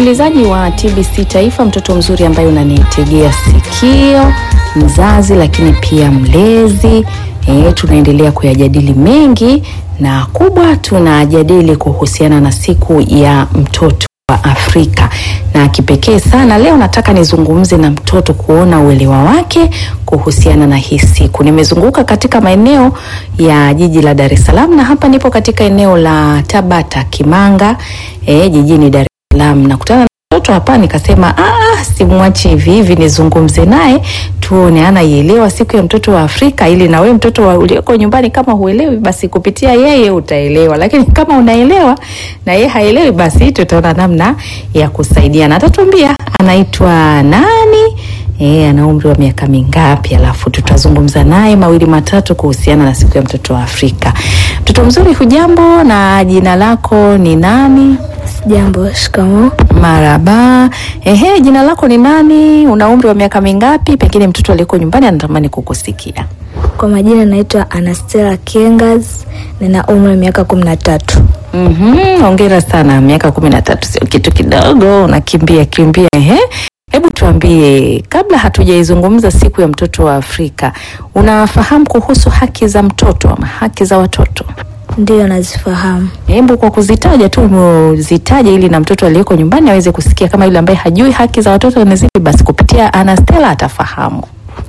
msikilizaji wa TBC Taifa, mtoto mzuri ambaye unanitegea sikio, mzazi lakini pia mlezi. E, tunaendelea kuyajadili mengi na kubwa, tunajadili kuhusiana na siku ya mtoto wa Afrika na kipekee sana leo nataka nizungumze na mtoto kuona uelewa wake kuhusiana na hii siku. Nimezunguka katika maeneo ya jiji la Dar es Salaam na hapa nipo katika eneo la Tabata Kimanga, e, jijini Dar es Salaam. Nakutana na mtoto hapa nikasema, ah, simwachi hivi hivi nizungumze naye tuone anaielewa siku ya mtoto wa Afrika, ili na wewe mtoto wa ulioko nyumbani kama huelewi, basi kupitia yeye utaelewa, lakini kama unaelewa na yeye haelewi, basi tutaona namna ya kusaidiana. Atatuambia anaitwa nani, e, ana umri wa miaka mingapi, alafu tutazungumza naye mawili matatu kuhusiana na siku ya mtoto wa Afrika. Mtoto mzuri, hujambo? Na jina lako ni nani? Jambo, shikamoo. Maraba. Ehe, jina lako ni nani? Una umri wa miaka mingapi? Pengine mtoto aliyeko nyumbani anatamani kukusikia. Kwa majina naitwa Anastella Kiengas, nina umri wa miaka kumi na tatu. Mhm, hongera sana. Miaka kumi na tatu sio kitu kidogo, unakimbia kimbia. Ehe, hebu tuambie, kabla hatujaizungumza siku ya mtoto wa Afrika, unafahamu kuhusu haki za mtoto ama haki za watoto? Ndiyo, nazifahamu. Hebu kwa kuzitaja tu zitaje, ili na mtoto aliyeko nyumbani aweze kusikia, kama yule ambaye hajui haki za watoto ni zipi, basi kupitia Anastella atafahamu.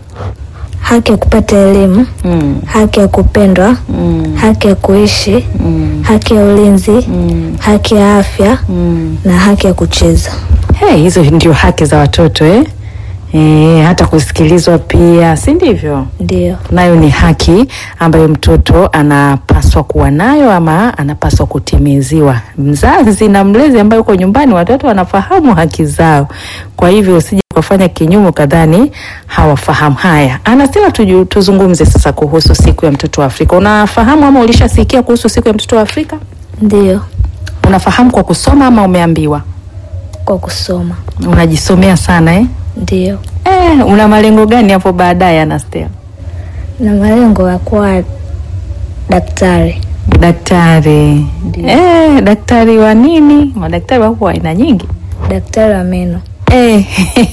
Haki ya kupata elimu, Mm. haki ya kupendwa, Mm. haki ya kuishi, Mm. haki ya ulinzi, Mm. haki ya afya Mm. na haki ya kucheza. Hey, hizo ndio haki za watoto eh? Eh, hata kusikilizwa pia, si ndivyo? Ndiyo, Nayo ni haki ambayo mtoto anapaswa kuwa nayo ama anapaswa kutimiziwa. Mzazi na mlezi ambaye uko nyumbani, watoto wanafahamu haki zao, kwa hivyo usije ukafanya kinyume kadhani hawafahamu. Haya, Anastella, tuju, tuzungumze sasa kuhusu siku ya mtoto wa Afrika. Unafahamu ama ulishasikia kuhusu siku ya mtoto wa Afrika? ndiyo, Unafahamu kwa kusoma ama umeambiwa? kwa kusoma. Unajisomea sana eh? Ndiyo, Eh, una malengo gani hapo baadaye Anastella? na malengo ya kuwa daktari. Daktari. Ndiyo. Eh, daktari wa nini? Madaktari wako wa aina nyingi. Daktari wa meno. Eh,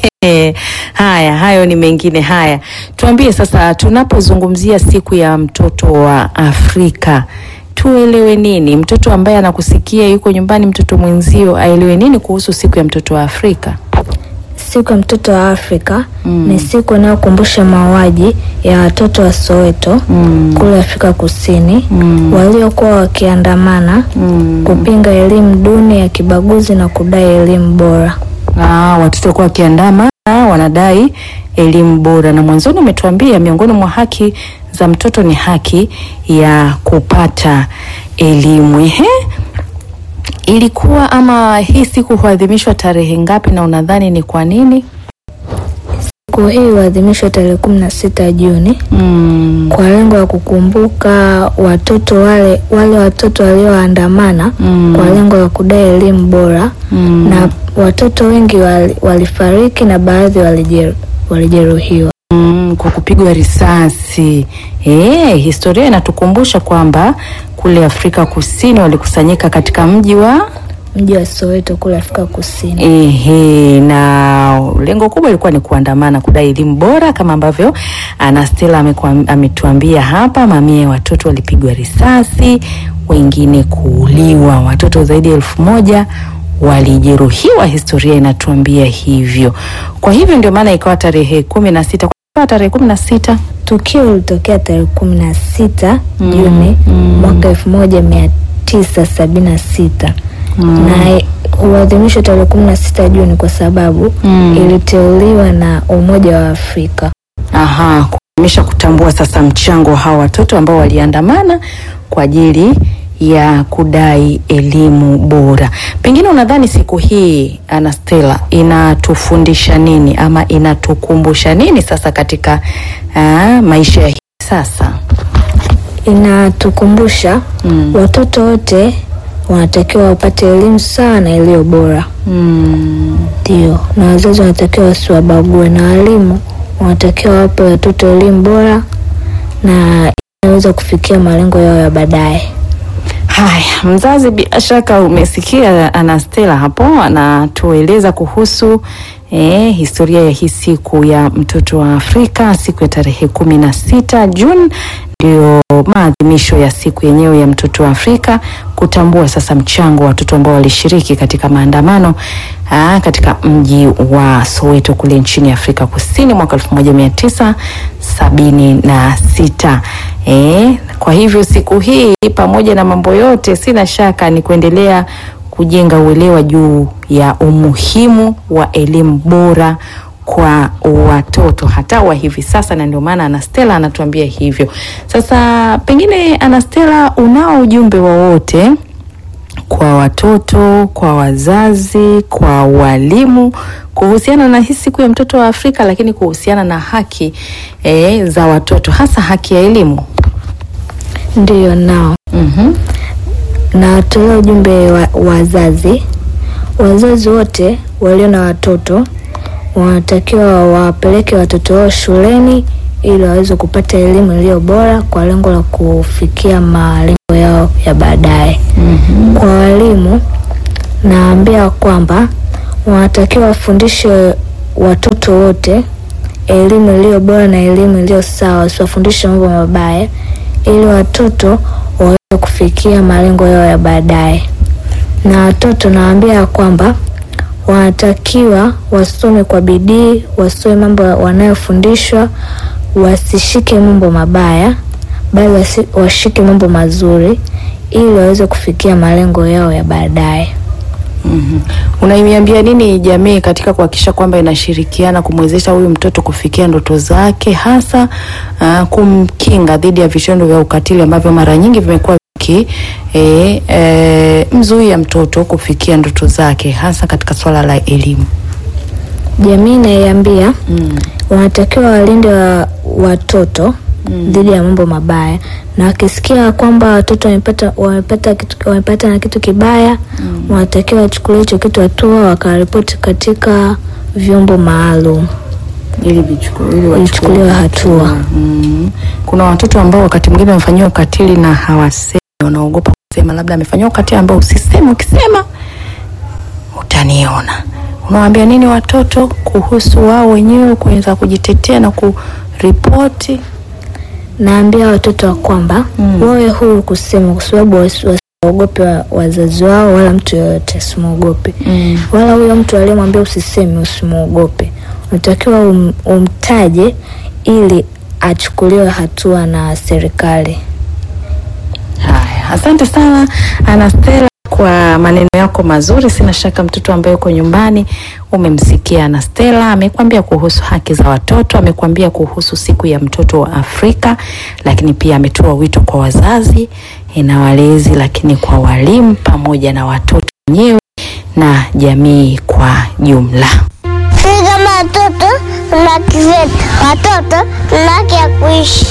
haya, hayo ni mengine. Haya, tuambie sasa, tunapozungumzia siku ya mtoto wa Afrika tuelewe nini? Mtoto ambaye anakusikia yuko nyumbani, mtoto mwenzio aelewe nini kuhusu siku ya mtoto wa Afrika? Siku ya mtoto wa Afrika Mm. ni siku inayokumbusha mauaji ya watoto wa Soweto Mm. kule Afrika Kusini Mm. waliokuwa wakiandamana Mm. kupinga elimu duni ya kibaguzi na kudai elimu bora. Ah, watoto kwa wakiandama wanadai elimu bora, na mwanzoni umetuambia miongoni mwa haki za mtoto ni haki ya kupata elimu. Ehe, ilikuwa ama hii siku huadhimishwa tarehe ngapi, na unadhani ni kwa nini? Siku hii huadhimishwa tarehe kumi na sita Juni Mm. kwa lengo la kukumbuka watoto wale wale watoto walioandamana Mm. kwa lengo la kudai elimu bora Mm. na watoto wengi wali- walifariki na baadhi walijeru- walijeruhiwa. Mm, kwa kupigwa risasi. E, historia inatukumbusha kwamba kule Afrika Kusini walikusanyika katika mji wa Mji wa Soweto kule Afrika Kusini. Ehe, na lengo kubwa ilikuwa ni kuandamana kudai elimu bora kama ambavyo Anastella amekuwa- ametuambia hapa. Mamia ya watoto walipigwa risasi, wengine kuuliwa, watoto zaidi ya elfu moja walijeruhiwa, historia inatuambia hivyo. Kwa hivyo ndio maana ikawa tarehe kumi na sita kwa tarehe kumi na sita Tukio lilitokea tarehe kumi na sita Mm, Juni mm. mwaka elfu moja mia tisa sabini na sita na huadhimishwa tarehe kumi na sita Juni kwa sababu Mm. iliteuliwa na Umoja wa Afrika. Aha, kuonyesha kutambua sasa mchango wa hawa watoto ambao waliandamana kwa ajili ya kudai elimu bora. Pengine unadhani siku hii Anastella inatufundisha nini ama inatukumbusha nini sasa katika aa, maisha ya hivi sasa? Inatukumbusha Mm. watoto wote wanatakiwa wapate elimu sawa na iliyo bora, Mm. ndio, na wazazi wanatakiwa wasiwabague, na walimu wanatakiwa wape watoto elimu bora na inaweza kufikia malengo yao ya baadaye. Haya, mzazi, bila shaka umesikia Anastela hapo anatueleza kuhusu eh, historia ya hii siku ya mtoto wa Afrika, siku ya tarehe kumi na sita Juni ndio maadhimisho ya siku yenyewe ya mtoto wa Afrika, kutambua sasa mchango wa watoto ambao walishiriki katika maandamano aa, katika mji wa Soweto kule nchini Afrika Kusini mwaka elfu moja mia tisa sabini na sita. Eh, kwa hivyo siku hii pamoja na mambo yote, sina shaka ni kuendelea kujenga uelewa juu ya umuhimu wa elimu bora kwa watoto hata wa hivi sasa, na ndio maana Anastela anatuambia hivyo. Sasa pengine Anastela, unao ujumbe wowote kwa watoto, kwa wazazi, kwa walimu kuhusiana na hii siku ya mtoto wa Afrika, lakini kuhusiana na haki eh, za watoto hasa haki ya elimu? Ndiyo, nao Mhm. natolea ujumbe wa wazazi. Wazazi wote walio na watoto wanatakiwa wawapeleke watoto wao shuleni ili waweze kupata elimu iliyo bora kwa lengo la kufikia malengo yao ya baadaye. Kwa walimu, naambia kwamba wanatakiwa wafundishe watoto wote elimu iliyo bora na elimu iliyo sawa, wasiwafundishe mambo mabaya ili watoto waweze kufikia malengo yao ya baadaye. Na watoto nawaambia ya kwamba wanatakiwa wasome kwa bidii, wasome mambo wanayofundishwa, wasishike mambo mabaya, bali wasi- washike mambo mazuri ili waweze kufikia malengo yao ya baadaye. Mhm. Unaiambia nini jamii katika kuhakikisha kwamba inashirikiana kumwezesha huyu mtoto kufikia ndoto zake, hasa uh, kumkinga dhidi ya vitendo vya ukatili ambavyo mara nyingi vimekuwa viki e, e, mzuia mtoto kufikia ndoto zake, hasa katika swala la elimu? Jamii naiambia Mm. wanatakiwa walinde wa, watoto dhidi ya mambo mabaya, na wakisikia kwamba watoto wamepata wamepata kitu, wamepata na kitu kibaya wanatakiwa wachukulie hicho kitu hatua, wakaripoti katika vyombo maalum. ili vichuku- ili wachukuliwe Ichukuliwe hatua. Mm. Kuna watoto ambao wakati mwingine wamefanyiwa ukatili na hawasemi, wanaogopa kusema, labda amefanyiwa ukatili ambao usiseme, ukisema utaniona. Unawaambia nini watoto kuhusu wao wenyewe kuweza kujitetea na kuripoti? Naambia watoto wa kwamba Mm. wawe huru kusema, kwa sababu wasi- wasiogope wa, wazazi wao wala mtu yoyote, asimwogope Mm. wala huyo mtu aliyemwambia usiseme, usimwogope. Unatakiwa um, umtaje ili achukuliwe hatua na serikali. Haya, asante sana Anastela kwa maneno yako mazuri. Sina shaka mtoto ambaye uko nyumbani umemsikia Anastela, amekwambia kuhusu haki za watoto, amekwambia kuhusu siku ya mtoto wa Afrika, lakini pia ametoa wito kwa wazazi eh, na walezi, lakini kwa walimu pamoja na watoto wenyewe na jamii kwa jumla. Sisi kama watoto tuna haki zetu, watoto tuna haki ya kuishi.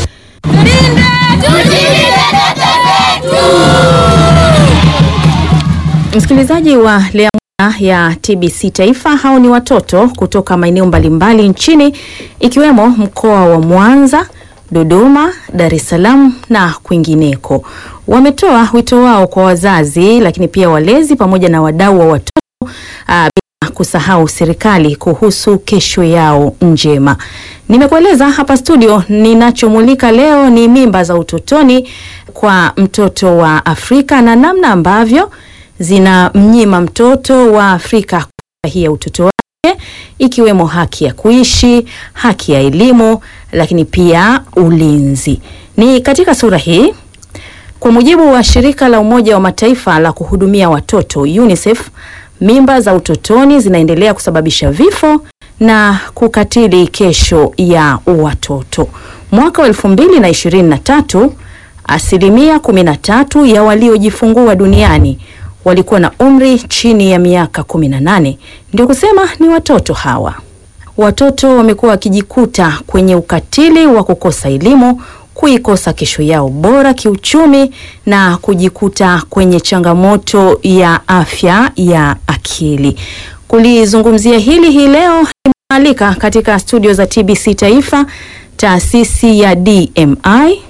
Msikilizaji wa Lea Moja ya TBC Taifa, hao ni watoto kutoka maeneo mbalimbali nchini ikiwemo mkoa wa Mwanza, Dodoma, Dar es Salaam na kwingineko. Wametoa wito wao kwa wazazi, lakini pia walezi pamoja na wadau wa watoto aa, bila kusahau serikali kuhusu kesho yao njema. Nimekueleza hapa studio, ninachomulika leo ni mimba za utotoni kwa mtoto wa Afrika na namna ambavyo zinamnyima mtoto wa Afrika kufurahia utoto wake ikiwemo haki ya kuishi, haki ya elimu, lakini pia ulinzi. Ni katika sura hii kwa mujibu wa shirika la Umoja wa Mataifa la kuhudumia watoto UNICEF, mimba za utotoni zinaendelea kusababisha vifo na kukatili kesho ya watoto. Mwaka wa elfu mbili na ishirini na tatu asilimia kumi na tatu ya waliojifungua duniani walikuwa na umri chini ya miaka kumi na nane. Ndio kusema ni watoto hawa. Watoto wamekuwa wakijikuta kwenye ukatili wa kukosa elimu, kuikosa kesho yao bora kiuchumi na kujikuta kwenye changamoto ya afya ya akili. Kulizungumzia hili hii leo nimealika katika studio za TBC Taifa taasisi ya DMI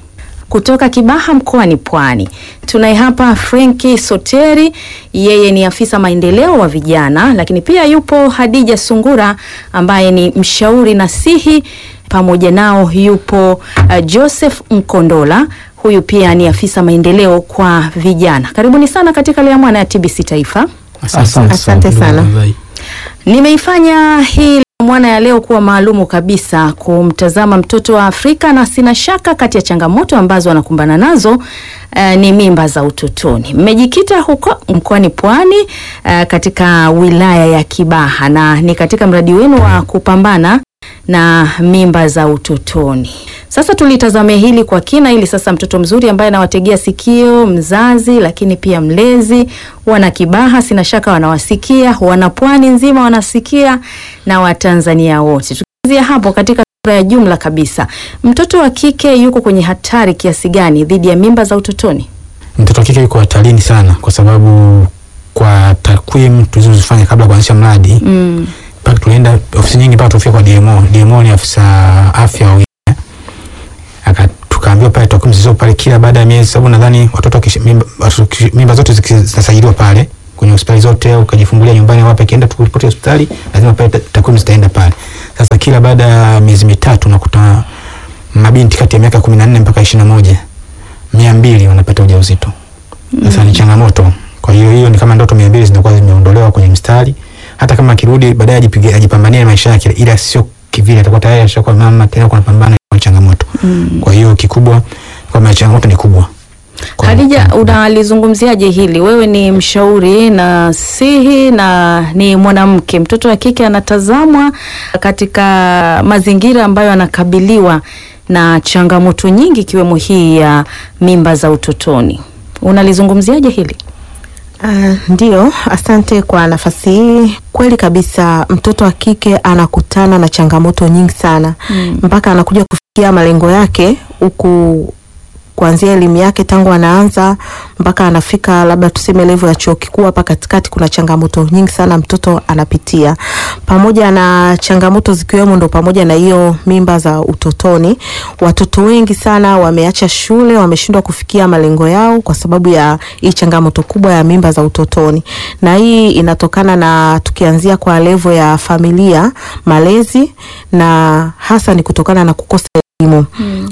kutoka Kibaha mkoani Pwani. Tunaye hapa Frenki Soteri, yeye ni afisa maendeleo wa vijana, lakini pia yupo Hadija Sungura ambaye ni mshauri nasihi. Pamoja nao yupo uh, Joseph Mkondola, huyu pia ni afisa maendeleo kwa vijana. Karibuni sana katika Lea Mwana ya TBC Taifa. Asante, Asante sana. Nimeifanya hii mwana ya leo kuwa maalumu kabisa kumtazama mtoto wa Afrika na sina shaka kati ya changamoto ambazo wanakumbana nazo uh, ni mimba za utotoni. Mmejikita huko mkoani Pwani uh, katika wilaya ya Kibaha na ni katika mradi wenu wa kupambana na mimba za utotoni. Sasa tulitazame hili kwa kina ili sasa mtoto mzuri ambaye anawategea sikio mzazi, lakini pia mlezi, wana Kibaha sina shaka wanawasikia, wana Pwani nzima wanasikia na Watanzania wote. Tukianzia hapo katika sura ya jumla kabisa, mtoto wa kike yuko kwenye hatari kiasi gani dhidi ya mimba za utotoni? Mtoto wa kike yuko hatarini sana, kwa sababu kwa takwimu tulizozifanya kabla ya kuanzisha mradi Mm. mpaka tulienda ofisi nyingi mpaka tufika kwa DMO. DMO ni afisa afya wa wilaya, aka tukaambiwa pale takwimu zilizo pale kila baada ya miezi, sababu nadhani watoto wakishi- mimba, watoto wakishi- mimba zote ziki- zinasajiliwa pale kwenye hospitali zote, ukajifungulia nyumbani wapi, akienda tukuripoti hospitali, lazima pale ta- takwimu zitaenda pale. Sasa kila baada ya miezi mitatu unakuta mabinti kati ya miaka kumi na nne mpaka ishirini na moja mia mbili wanapata ujauzito. Sasa ni changamoto. Kwa hiyo hiyo ni kama ndoto mia mbili zinakuwa zimeondolewa kwenye mstari. Hata kama akirudi baadaye ajipige ajipambanie maisha yake, ila sio kivile, atakuwa tayari ashakuwa mama tena, kuna pambana na changamoto. Kwa hiyo kikubwa kwamba changamoto ni kubwa. Kwa- Hadija, unalizungumziaje hili? Wewe ni mshauri na sihi na ni mwanamke, mtoto wa kike anatazamwa katika mazingira ambayo anakabiliwa na changamoto nyingi ikiwemo hii ya mimba za utotoni. Unalizungumziaje hili? Uh, ndio, asante kwa nafasi hii. Kweli kabisa, mtoto wa kike anakutana na changamoto nyingi sana mpaka anakuja kufikia malengo yake huku kuanzia elimu yake tangu anaanza mpaka anafika labda tuseme levo ya chuo kikuu. Hapa katikati kuna changamoto nyingi sana mtoto anapitia, pamoja na changamoto zikiwemo ndo pamoja na hiyo mimba za utotoni. Watoto wengi sana wameacha shule, wameshindwa kufikia malengo yao kwa sababu ya hii changamoto kubwa ya mimba za utotoni, na hii inatokana na tukianzia kwa levo ya familia, malezi na hasa ni kutokana na kukosa elimu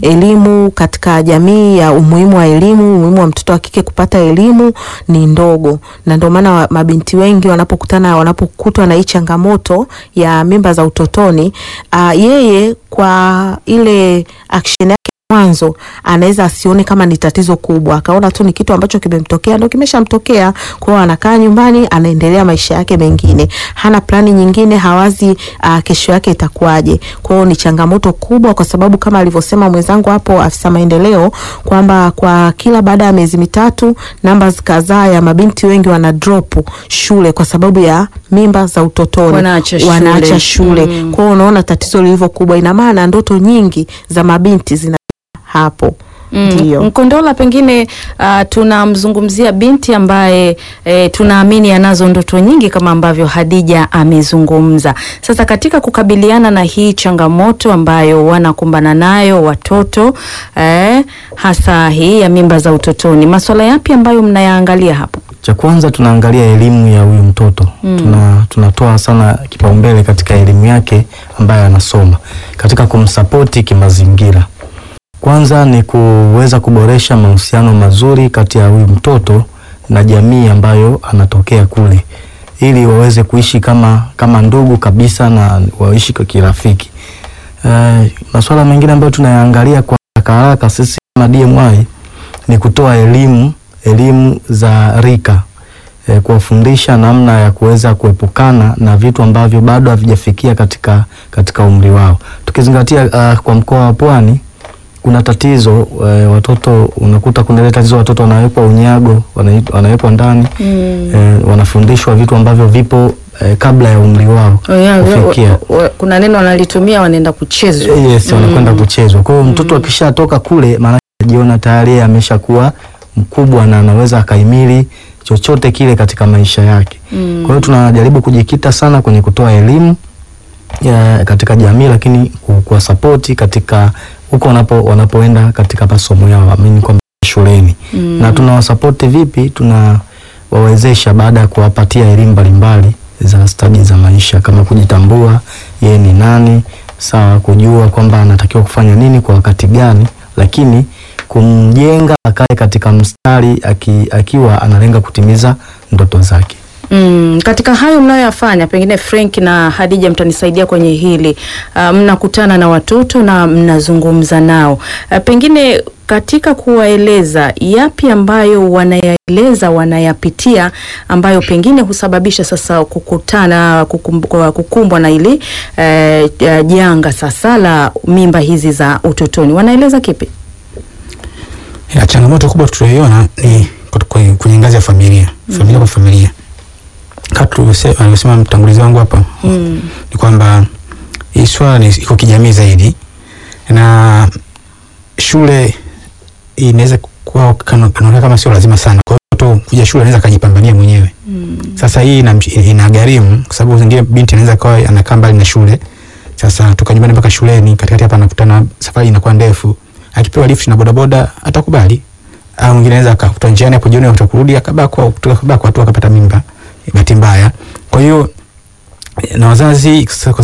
elimu katika jamii ya umuhimu wa elimu, umuhimu wa mtoto wa kike kupata elimu ni ndogo, na ndio maana wa- mabinti wengi wanapokutana wanapokutwa na hii changamoto ya mimba za utotoni, uh, yeye kwa ile action yake mwanzo anaweza asione kama ni tatizo kubwa, akaona tu ni kitu ambacho kimemtokea, ndo kimeshamtokea. Kwa hiyo anakaa nyumbani, anaendelea maisha yake mengine, hana plani nyingine, hawazi uh, kesho yake itakuwaje. Kwa hiyo ni changamoto kubwa, kwa sababu kama alivyosema mwenzangu hapo, afisa maendeleo, kwamba kwa kila baada ya miezi mitatu numbers kadhaa ya mabinti wengi wana drop shule kwa sababu ya mimba za utotoni, Wanaacha shule. wanaacha shule. Mm. Kwa hiyo unaona tatizo lilivyo kubwa, ina maana ndoto nyingi za mabinti zina hapo ndio. Mkondola, pengine uh, tunamzungumzia binti ambaye eh, tunaamini anazo ndoto nyingi kama ambavyo Hadija amezungumza. Sasa katika kukabiliana na hii changamoto ambayo wanakumbana nayo watoto eh, hasa hii ya mimba za utotoni, masuala yapi ambayo mnayaangalia hapo? Cha kwanza tunaangalia elimu ya huyu mtoto tuna, tunatoa sana kipaumbele katika elimu yake ambayo anasoma katika kumsapoti kimazingira. Kwanza ni kuweza kuboresha mahusiano mazuri kati ya huyu mtoto na jamii ambayo anatokea kule, ili waweze kuishi kama, kama ndugu kabisa na waishi kwa kirafiki. Uh, masuala mengine ambayo tunayaangalia kwa haraka haraka sisi kama DMI ni kutoa elimu elimu za rika e, kuwafundisha namna ya kuweza kuepukana na vitu ambavyo bado havijafikia katika, katika umri wao tukizingatia uh, kwa mkoa wa Pwani kuna tatizo e, watoto unakuta kuna ile tatizo watoto wanawekwa unyago wanai- wanawekwa ndani Mm. e, wanafundishwa vitu ambavyo vipo e, kabla ya umri wao Oh, yeah, kufikia wa- wa- kuna neno wanalitumia wanaenda kuchezwa. Yes, wanakwenda kuchezwa. Kwa hiyo mtoto akishatoka kule, maana anajiona tayari yeye ameshakuwa mkubwa na anaweza akahimili chochote kile katika maisha yake. Kwa hiyo tunajaribu kujikita sana kwenye kutoa elimu ya, katika jamii, lakini ku- kuwasapoti katika huko wanapo wanapoenda katika masomo yao amini kwamba shuleni Mm. na tunawasapoti vipi tunawawezesha baada ya kuwapatia elimu mbalimbali za stadi za maisha kama kujitambua yeye ni nani sawa kujua kwamba anatakiwa kufanya nini kwa wakati gani lakini kumjenga akae katika mstari aki, akiwa analenga kutimiza ndoto zake Mm, katika hayo mnayoyafanya pengine Frank na Hadija mtanisaidia kwenye hili. Uh, mnakutana na watoto na mnazungumza nao. Uh, pengine katika kuwaeleza yapi ambayo wanayaeleza wanayapitia ambayo pengine husababisha sasa kukutana kukumbwa, kukumbwa na ili eh, eh, janga sasa la mimba hizi za utotoni. Wanaeleza kipi? Ya, changamoto kubwa tuliyoiona ni kut- kwenye, kwenye ngazi ya familia familia kwa familia kama tulivyose- alivyosema mtangulizi wangu hapa Mm. ni kwamba hii swala ni iko kijamii zaidi na shule inaweza kuwa kana- kanaonekana kama sio lazima sana kwa hiyo mtoto kuja shule anaweza akajipambania mwenyewe Mm. sasa hii inam- inagharimu kwa sababu zingine binti anaweza kawa anakaa mbali na shule sasa toka nyumbani mpaka shuleni katikati hapa anakutana safari inakuwa ndefu akipewa lift na bodaboda atakubali au mwingine anaweza akakuta njiani hapo jioni atakurudi akabakwa kutoka kabakwa tu akapata mimba bahati mbaya kwa hiyo na wazazi kwa